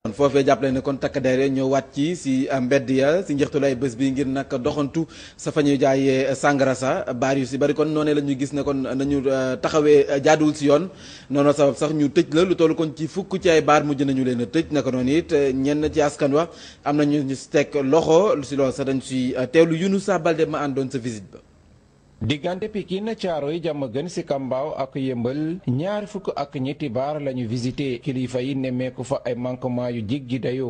foofee jàppale ne kon takk der ñoo wàcc ci si mbedd ya si njeextalu ay bés bi ngir nag doxantu sa fa ñuy jaayee sangara sa baar yu si bari kon noonee la ñu gis ne kon nañu taxawee jaaduwul si yoon noonu sabab sax ñu tëj la lu toll kon ci fukk ci ay baar mujj nañu leen a tëj naka noonu it ñenn ci askan wa am na ñu si teg loxo lu si loolu sax dañ si teewlu Younoussa Baldé ma àndoon sa visite ba. diggante Pikine Caaroy Diamaguène Sicap Mbao ak Yëmbal ñaari fukk ak ñetti baar la ñu visité kilifa yi nemmeeku fa ay manquement yu jéggi dayoo.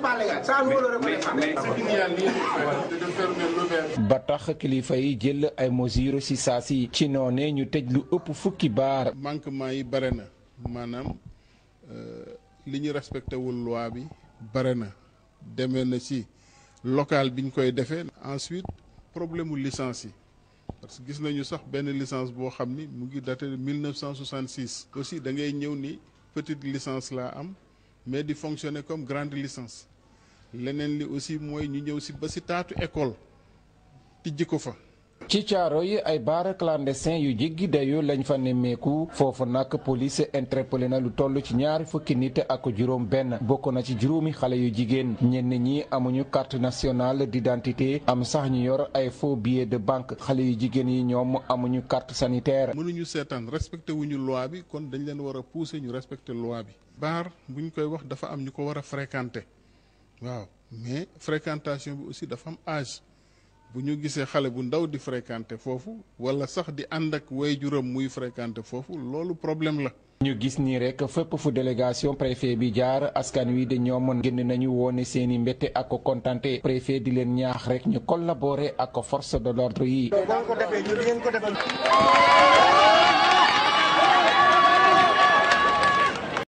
ba tax kilifa yi jël ay mesures ci saa si ci noone ñu tëj lu ëpp fukki baar. manquement yi bare na maanaam li ñu respecté wul loi bi bare na demee na ci local bi ñu koy defee. ensuite problème mu licence yi. parce que gis nañu sax benn licence boo xam ni mu ngi daté de 1966 aussi da ngay ñëw ni petite licence laa am mais di fonctionner comme grande licence leneen li aussi mooy ñu ñëw si ba si taatu école tijji ko fa. ci caaro yi ay baar clandestin yu jéggi dayoo lañ fa nemmeeku foofu nag police interpellé na lu toll ci ñaari fukki nit ak juróom benn bokk na ci juróomi xale yu jigéen ñenn ñi amuñu carte nationale d'identité am sax ñu yor ay faux billets de banque xale yu jigéen yi ñoom amuñu carte sanitaire. mënuñu seetaan respecté wuñu loi bi kon dañ leen war a pousser ñu respecté loi bi. baar buñ koy wax dafa am ñu ko war a fréquenter waaw mais fréquentation bi aussi dafa am âge. bu ñu gisee xale bu ndaw di fréquenter foofu wala sax di ànd ak waajuram muy fréquenter foofu loolu problème la. ñu gis nii rek fépp fu délégation préfet bi jaar askan wi de ñoom génn nañu woone seeni mbette ak kontante préfet di leen ñaax rek ñu collaborer ak force de l'ordre yi.